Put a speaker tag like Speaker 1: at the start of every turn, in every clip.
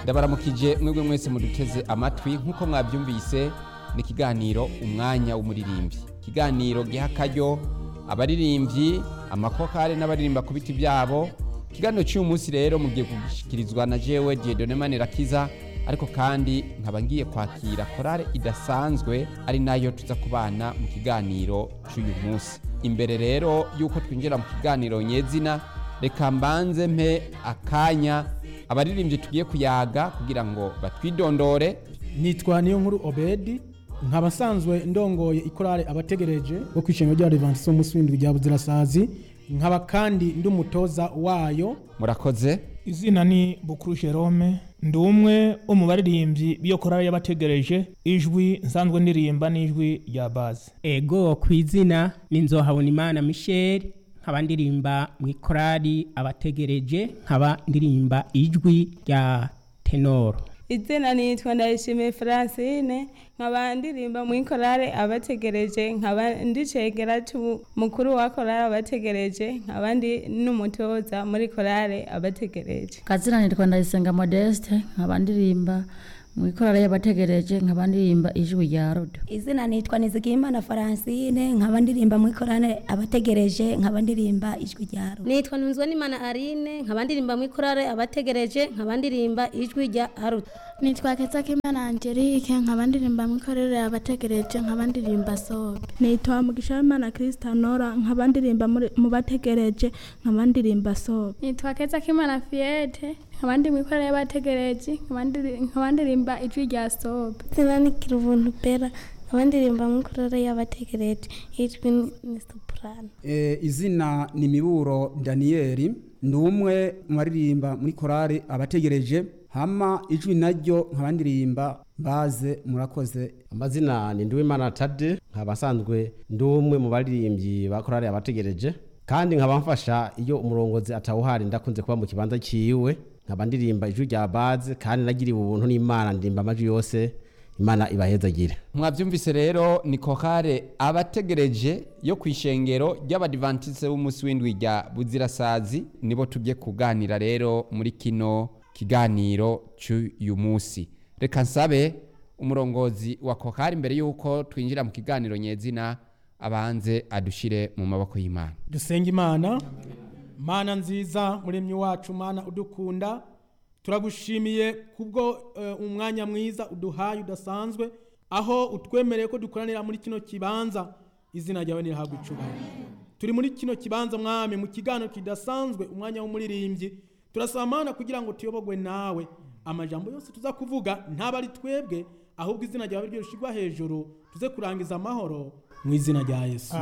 Speaker 1: ndabaramukije mwebwe mwese muduteze amatwi nk'uko mwabyumvise ni ikiganiro umwanya w'umuririmbyi ikiganiro giha akaryo abaririmbyi amakokare n'abaririmba ku biti byabo ikiganiro cy'uyu munsi rero mugiye gushyikirizwa na jewe diedone manirakiza ariko kandi nkaba ngiye kwakira korale idasanzwe ari nayo tuza kubana mu kiganiro cy'uyu munsi imbere rero y'uko twinjira mu kiganiro nyezina reka mbanze mpe akanya abaririmbyi tugiye kuyaga kugira ngo batwidondore
Speaker 2: nitwa niyo nkuru obedi nkaba nsanzwe ndongoye ikorale abategereje bo kwishingiro rya Adventiste umunsi w'indwi rya Buzirasazi nkaba kandi ndi umutoza wayo
Speaker 1: murakoze
Speaker 3: izina ni bukuru jerome ndi umwe wo mu baririmbyi b'iyo korali y'abategereje ijwi nsanzwe ndirimba n'ijwi rya bazi
Speaker 4: ego ku izina ni nzohabonimana michel nkaba ndirimba mu ikorali abategereje nkaba ndirimba ijwi rya tenoro
Speaker 5: izina nitwa ndayishimiye francine nkaba ndirimba mu ikorale abategereje nkaba ndicegera mukuru wa korale abategereje nkaba ndi n'umutoza muri korale abategereje
Speaker 6: kazina nitwa ndayisenga modeste nkaba ndirimba mu ikorale y'abategereje nkaba ndirimba ijwi rya rodo
Speaker 7: izina nitwa nizigimana francine nkaba ndirimba mu ikorale abategereje nkaba ndirimba ijwi rya rodo
Speaker 8: nitwa ntunzwe n'imana arine nkaba ndirimba mu ikorale abategereje nkaba ndirimba ijwi rya rodo
Speaker 9: nitwa Kezakimana Angelique nkaba ndirimba mu ikorere abategereje nkaba ndirimba sobe
Speaker 10: nitwa Mugishimana Kristanora nkaba ndirimba mu bategereje nkaba ndirimba sobe
Speaker 9: nitwa Kezakimana Fiete nkaba ndi mu ikorere y'abategereje nkaba ndirimba ijwi rya sobe
Speaker 11: zina ni Kirubuntu Bera nkaba ndirimba mu ikorere y'abategereje ijwi ni soprano
Speaker 12: izina ni Miburo Daniel ndi umwe mu baririmba muri korale abategereje hama ijwi naryo nkaba ndirimba baze murakoze
Speaker 13: amazina ni Nduwimana Tade nkaba nsanzwe ndi umwe mu baririmbyi ba korale abategereje kandi nkaba mfasha iyo umurongozi atawuhari ndakunze kuba mu kibanza cyiwe nkaba ndirimba ijwi rya baze kandi nagiriwe ubuntu n'Imana ndirimba amajwi yose Imana ibahezagire
Speaker 1: mwabyumvise rero ni kokare abategereje yo ku ishengero ry'abadivantise b'umunsi w'indwi rya buzirasazi nibo tujye kuganira rero muri kino kiganiro cy'uyu munsi reka nsabe umurongozi wa kokari mbere y'uko twinjira mu kiganiro nyezina abanze adushyire mu maboko y'imana
Speaker 2: dusenga imana mana nziza muremyi wacu mana udukunda turagushimiye kubwo umwanya mwiza uduhaye udasanzwe aho utwemereye ko dukoranira muri kino kibanza izina ryawe nirahabwa icubahiro turi muri kino kibanza mwami mu kiganiro kidasanzwe umwanya w'umuririmbyi turasaba mana kugira ngo tuyobogwe nawe amajambo yose tuza kuvuga ntaba ari twebwe ahubwo izina ryawe ryo rishyirwa hejuru tuze kurangiza amahoro mu izina rya yesu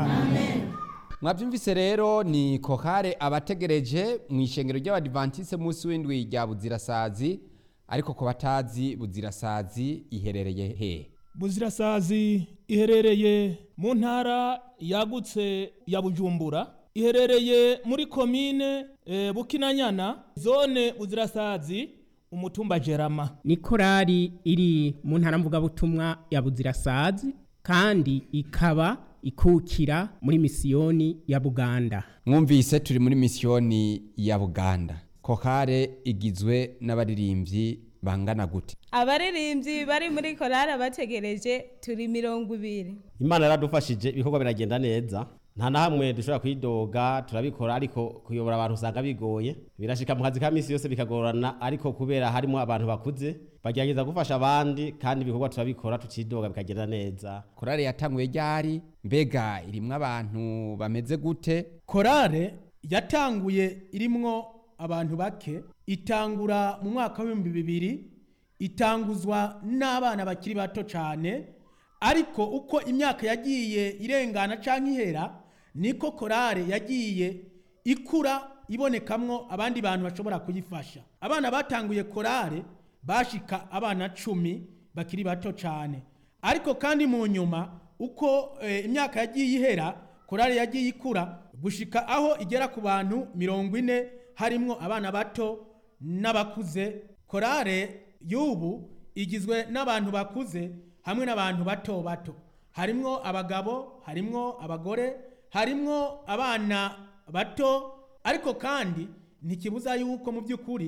Speaker 1: mwabyumvise rero ni kokare abategereje mu ishengero ry'abadivantise munsi w'indwi rya buzirasazi ariko ku batazi buzirasazi iherereye he
Speaker 3: buzirasazi iherereye mu ntara yagutse ya bujumbura iherereye muri komine e, bukinanyana zone buzirasazi umutumba jerama
Speaker 4: ni korali iri mu ntara mvugabutumwa ya buzirasazi kandi ikaba ikukira muri misiyoni ya buganda
Speaker 1: mwumvise turi muri misiyoni ya buganda kokare igizwe n'abaririmbyi bangana gute
Speaker 5: abaririmbyi bari muri korali abategereje turi mirongo ibiri
Speaker 13: imana yaradufashije ibikorwa biragenda neza nta na hamwe dushobora kwidoga turabikora ariko kuyobora abantu usanga bigoye birashika mu kazi ka minsi yose bikagorana ariko kubera harimo abantu bakuze bagerageza gufasha abandi kandi ibikorwa turabikora tucidoga bikagenda neza
Speaker 1: korale yatanguye ryari mbega irimwo abantu bameze gute
Speaker 2: korale yatanguye irimwo abantu bake itangura mu mwaka w'ibihumbi bibiri itanguzwa n'abana bakiri bato cyane ariko uko imyaka yagiye irengana cyangwa ihera niko korale yagiye ikura ibonekamwo abandi bantu bashobora kuyifasha abana batanguye korale bashika abana cumi bakiri bato cyane ariko kandi mu nyuma uko imyaka yagiye ihera korale yagiye ikura gushika aho igera ku bantu mirongo ine harimwo abana bato n'abakuze korale y'ubu igizwe n'abantu bakuze hamwe n'abantu bato bato harimwo abagabo harimwo abagore harimwo abana bato ariko kandi ntikibuza yuko mu by'ukuri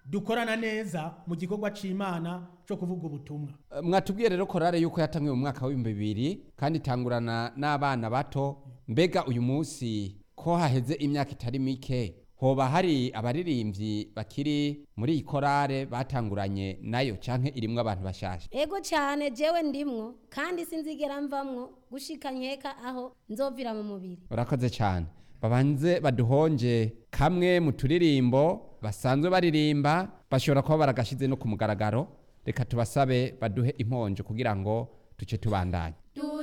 Speaker 2: dukorana neza mu gikorwa c'imana co kuvuga ubutumwa
Speaker 1: mwatubwiye rero korale yuko yatangiwe mu mwaka w'ibihumbi bibiri kandi itangurana n'abana bato mbega uyu munsi ko haheze imyaka itari mike hoba hari abaririmbyi bakiri muri iyi korale batanguranye nayo canke irimwo abantu bashasha
Speaker 8: ego cyane jewe ndimwo kandi sinzigera mvamwo gushika nkeka aho nzovira mu mubiri
Speaker 1: urakoze cyane babanze baduhonje kamwe mu turirimbo basanzwe baririmba bashobora kuba baragashyize no ku mugaragaro reka tubasabe baduhe imponjo kugira ngo tuce tubandanye
Speaker 8: Du